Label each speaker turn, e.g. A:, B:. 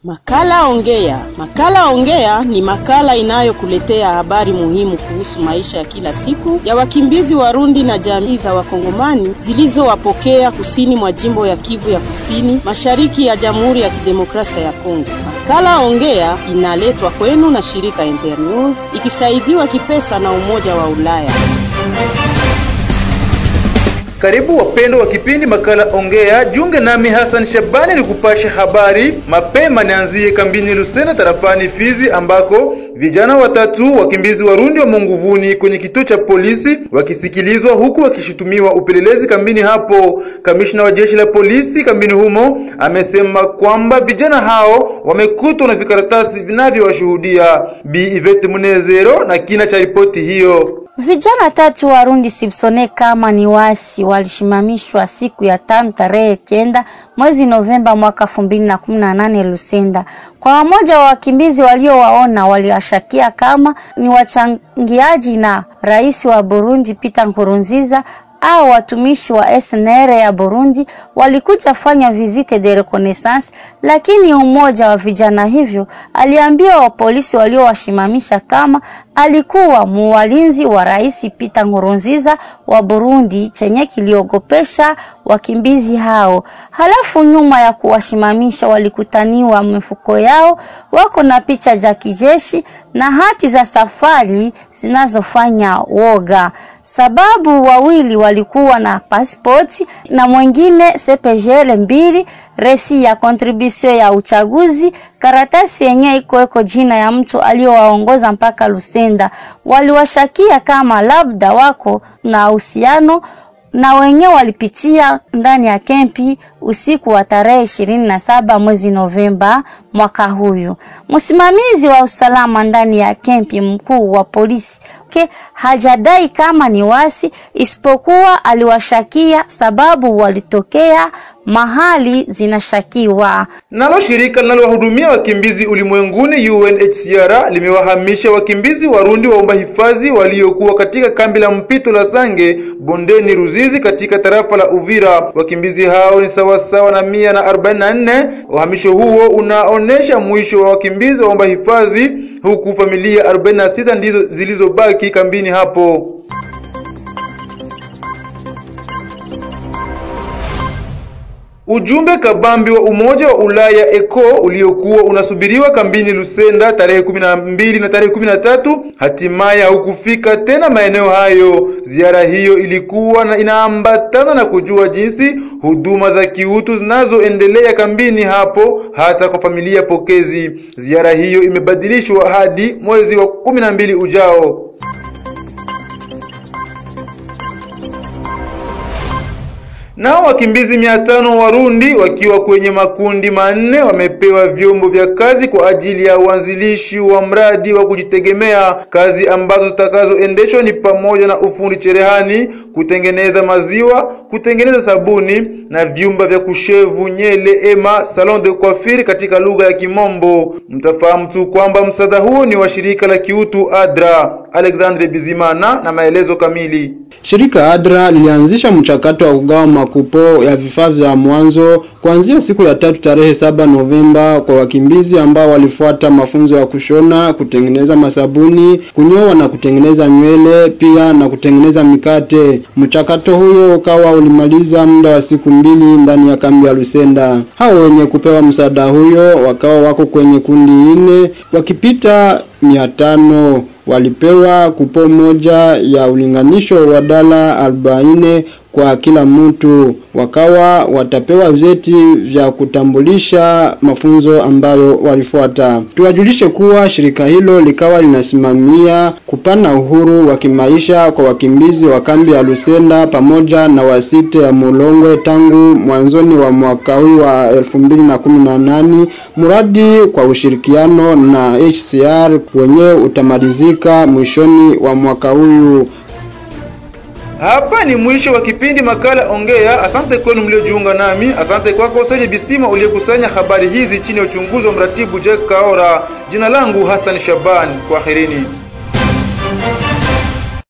A: Makala Ongea. Makala Ongea ni makala inayokuletea habari muhimu kuhusu maisha ya kila siku ya wakimbizi Warundi na jamii za Wakongomani zilizowapokea kusini mwa jimbo ya Kivu ya Kusini, mashariki ya Jamhuri ya Kidemokrasia ya Kongo. Makala Ongea inaletwa kwenu na shirika Internews ikisaidiwa kipesa na Umoja wa Ulaya.
B: Karibu wapendo wa kipindi makala Ongea, junge nami Hassan Shabani ni kupasha habari mapema. Nianzie kambini Lusena tarafani Fizi, ambako vijana watatu wakimbizi Warundi wa nguvuni kwenye kituo cha polisi wakisikilizwa huku wakishutumiwa upelelezi kambini hapo. Kamishna wa jeshi la polisi kambini humo amesema kwamba vijana hao wamekutwa na vikaratasi vinavyowashuhudia. Bi Ivete Munezero na kina cha ripoti hiyo.
C: Vijana tatu Warundi Sibsone kama ni wasi walishimamishwa siku ya tano tarehe kenda mwezi Novemba mwaka elfu mbili na kumi na nane Lusenda. Kwa wamoja wa wakimbizi waliowaona waliwashakia kama ni wachangiaji na rais wa Burundi Peter Nkurunziza au watumishi wa SNR ya Burundi walikuja fanya visite de reconnaissance, lakini umoja wa vijana hivyo aliambia wa polisi waliowashimamisha kama alikuwa muwalinzi wa rais Peter Nkurunziza wa Burundi, chenye kiliogopesha wakimbizi hao. Halafu nyuma ya kuwashimamisha walikutaniwa mifuko yao wako na picha za kijeshi na hati za safari zinazofanya woga, sababu wawili walikuwa na pasipoti na mwingine CPGL mbili, resi ya contribution ya uchaguzi, karatasi yenyewe iko iko jina ya mtu aliyowaongoza mpaka Lusenda. Waliwashakia kama labda wako na uhusiano na wenyewe walipitia ndani ya kempi usiku wa tarehe ishirini na saba mwezi Novemba mwaka huyu. Msimamizi wa usalama ndani ya kempi, mkuu wa polisi ke hajadai kama ni wasi, isipokuwa aliwashakia sababu walitokea mahali zinashakiwa.
B: Nalo shirika linalowahudumia wakimbizi ulimwenguni UNHCR limewahamisha wakimbizi Warundi waomba hifadhi waliokuwa katika kambi la mpito la Sange bondeni Ruzizi katika tarafa la Uvira. Wakimbizi hao ni sawasawa na mia na arobaini na nne. Uhamisho huo unaonesha mwisho wa wakimbizi waomba hifadhi, huku familia 46 ndizo zilizobaki kambini hapo. Ujumbe kabambi wa Umoja wa Ulaya ECO uliokuwa unasubiriwa kambini Lusenda tarehe kumi na mbili na tarehe kumi na tatu hatimaye haukufika tena maeneo hayo. Ziara hiyo ilikuwa na inaambatana na kujua jinsi huduma za kiutu zinazoendelea kambini hapo hata kwa familia pokezi. Ziara hiyo imebadilishwa hadi mwezi wa kumi na mbili ujao. Nao wakimbizi mia tano Warundi wakiwa kwenye makundi manne wamepewa vyombo vya kazi kwa ajili ya uanzilishi wa mradi wa kujitegemea. Kazi ambazo zitakazoendeshwa ni pamoja na ufundi cherehani, kutengeneza maziwa, kutengeneza sabuni na vyumba vya kushevu nyele ema salon de coiffure katika lugha ya Kimombo. Mtafahamu tu kwamba msaada huo ni wa shirika la kiutu ADRA. Alexandre Bizimana na maelezo kamili.
D: Shirika ADRA lilianzisha mchakato wa kugawa makupo ya vifaa vya mwanzo kuanzia siku ya tatu tarehe saba Novemba kwa wakimbizi ambao walifuata mafunzo ya kushona, kutengeneza masabuni, kunyoa na kutengeneza nywele, pia na kutengeneza mikate. Mchakato huyo ukawa ulimaliza muda wa siku mbili ndani ya kambi ya Lusenda. Hao wenye kupewa msaada huyo wakawa wako kwenye kundi nne wakipita mia tano walipewa kupo moja ya ulinganisho wa dola arobaini kwa kila mtu, wakawa watapewa vyeti vya kutambulisha mafunzo ambayo walifuata. Tuwajulishe kuwa shirika hilo likawa linasimamia kupana uhuru wa kimaisha kwa wakimbizi wa kambi ya Lusenda pamoja na wasite ya Mulongwe tangu mwanzoni wa mwaka huu wa elfu mbili na kumi na nane, mradi kwa ushirikiano na HCR wenyewe utamalizika mwishoni wa mwaka huu.
B: Hapa ni mwisho wa kipindi makala Ongea. Asante kwenu mliojiunga nami. Asante kwako Seje Bisima uliyekusanya habari hizi chini ya uchunguzi wa mratibu Jack Kaora. Jina langu Hassan Shaban. Kwaherini.